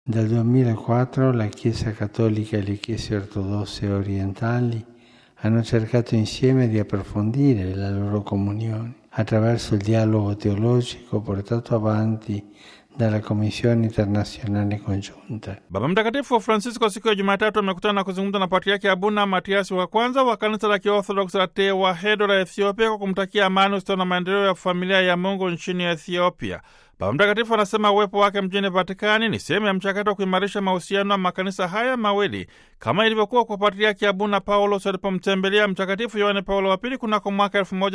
Dal 2004 la Chiesa Cattolica e le Chiese ortodosse orientali hanno cercato insieme di approfondire la loro comunione attraverso il dialogo teologico portato avanti dalla Commissione internazionale congiunta. Baba Mtakatifu Francisco siku ya Jumatatu amekutana na kuzungumza na patriaki Abuna Matiasi wa kwanza wa kanisa la Kiorthodoksi la Tewahedo la Ethiopia kwa kumtakia amani, ustawi na maendeleo ya familia ya Mungu nchini Ethiopia. Baba Mtakatifu anasema uwepo wake mjini Vatikani ni sehemu ya mchakato wa kuimarisha mahusiano ya makanisa haya mawili kama ilivyokuwa kwa patriaki Abuna Paulos alipomtembelea Mtakatifu Yohane Paulo wa Pili kunako mwaka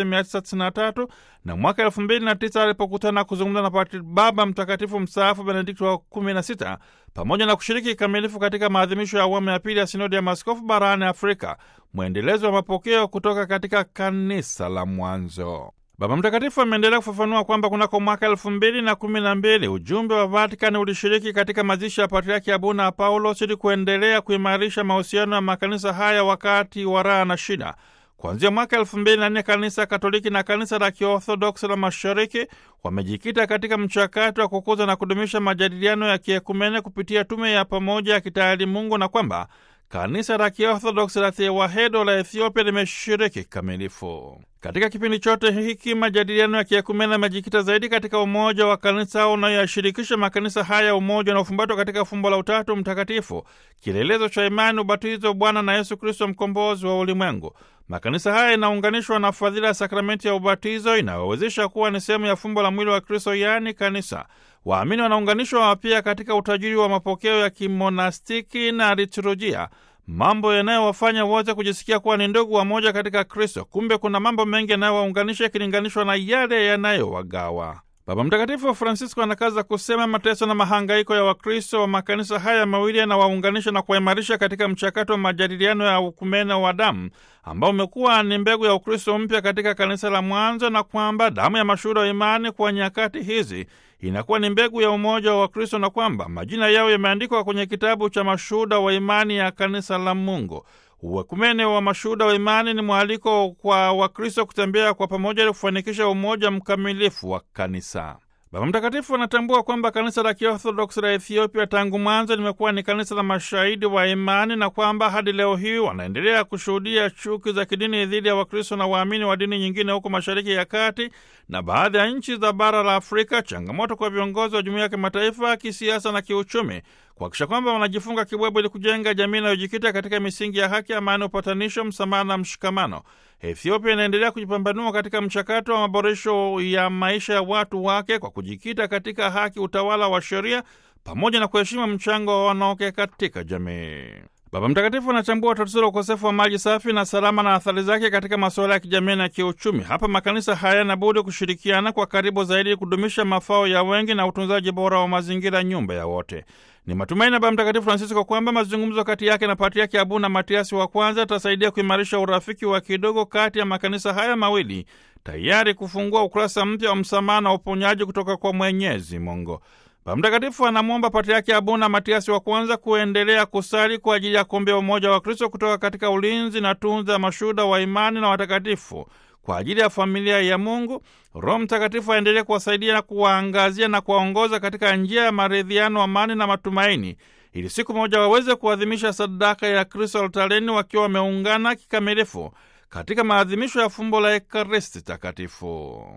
1993 na mwaka 2009 alipokutana kuzungumza na patri Baba Mtakatifu mstaafu Benedikto wa 16 pamoja na kushiriki kikamilifu katika maadhimisho ya awamu ya pili ya sinodi ya maaskofu barani Afrika, mwendelezo wa mapokeo kutoka katika kanisa la mwanzo. Baba Mtakatifu ameendelea kufafanua kwamba kunako mwaka elfu mbili na kumi na mbili ujumbe wa Vatikani ulishiriki katika mazishi ya Patriaki Abuna Paulos ili kuendelea kuimarisha mahusiano ya makanisa haya wakati wa raha na shida. Kuanzia mwaka elfu mbili na nne kanisa Katoliki na kanisa la Kiorthodoksi la Mashariki wamejikita katika mchakato wa kukuza na kudumisha majadiliano ya kiekumene kupitia tume ya pamoja ya kitaalimungu na kwamba kanisa la Kiorthodoksi la Tewahedo la Ethiopia limeshiriki kikamilifu katika kipindi chote hiki. Majadiliano ya kiekumene yamejikita zaidi katika umoja wa kanisa unayoyashirikisha makanisa haya, umoja unaofumbatwa katika fumbo la Utatu Mtakatifu, kielelezo cha imani, ubatizo, Bwana na Yesu Kristo, mkombozi wa ulimwengu. Makanisa haya inaunganishwa na fadhila ya sakramenti ya ubatizo inayowezesha kuwa ni sehemu ya fumbo la mwili wa Kristo, yaani kanisa. Waamini wanaunganishwa pia katika utajiri wa mapokeo ya kimonastiki na liturujia, mambo yanayowafanya wote kujisikia kuwa ni ndugu wamoja katika Kristo. Kumbe kuna mambo mengi yanayowaunganisha ikilinganishwa na yale yanayowagawa. Baba Mtakatifu Francisco anakaza kusema mateso na mahangaiko ya Wakristo wa makanisa haya mawili yanawaunganisha na kuwaimarisha katika mchakato wa majadiliano ya ukumene wa damu ambao umekuwa ni mbegu ya Ukristo mpya katika kanisa la mwanzo, na kwamba damu ya mashuhuda wa imani kwa nyakati hizi inakuwa ni mbegu ya umoja wa Wakristo na kwamba majina yao yameandikwa kwenye kitabu cha mashuhuda wa imani ya kanisa la Mungu. Uwekumene wa mashuhuda wa imani ni mwaliko kwa Wakristo kutembea kwa pamoja ili kufanikisha umoja mkamilifu wa kanisa. Baba Mtakatifu anatambua kwamba kanisa la Kiorthodoksi la Ethiopia tangu mwanzo limekuwa ni kanisa la mashahidi wa imani na kwamba hadi leo hii wanaendelea kushuhudia chuki za kidini dhidi ya Wakristo na waamini wa dini nyingine huko Mashariki ya Kati na baadhi ya nchi za bara la Afrika, changamoto kwa viongozi wa jumuiya ya kimataifa kisiasa na kiuchumi kuhakikisha kwamba wanajifunga kibwebwe ili kujenga jamii inayojikita katika misingi ya haki, amani, upatanisho, msamaha na mshikamano. Ethiopia inaendelea kujipambanua katika mchakato wa maboresho ya maisha ya watu wake kwa kujikita katika haki, utawala wa sheria pamoja na kuheshimu mchango wa wanawake katika jamii. Baba Mtakatifu anachambua tatizo la ukosefu wa maji safi na salama na athari zake katika masuala ya kijamii na kiuchumi. Hapa makanisa hayana budi kushirikiana kwa karibu zaidi kudumisha mafao ya wengi na utunzaji bora wa mazingira, nyumba ya wote. Ni matumaini ya Baba Mtakatifu Francisco kwamba mazungumzo kati yake na Patriaki Abuna Matiasi wa kwanza atasaidia kuimarisha urafiki wa kidogo kati ya makanisa haya mawili, tayari kufungua ukurasa mpya wa msamaha na uponyaji kutoka kwa Mwenyezi Mungu. Baba Mtakatifu anamwomba Patriaki Abuna Matiasi wa kwanza kuendelea kusali kwa ajili ya kuombea umoja wa Kristo kutoka katika ulinzi na tunza ya mashuhuda wa imani na watakatifu kwa ajili ya familia ya Mungu. Roho Mtakatifu aendelee kuwasaidia na kuwaangazia na kuwaongoza katika njia ya maridhiano, amani na matumaini, ili siku moja waweze kuadhimisha sadaka ya Kristo altareni wakiwa wameungana kikamilifu katika maadhimisho ya fumbo la Ekaristi Takatifu.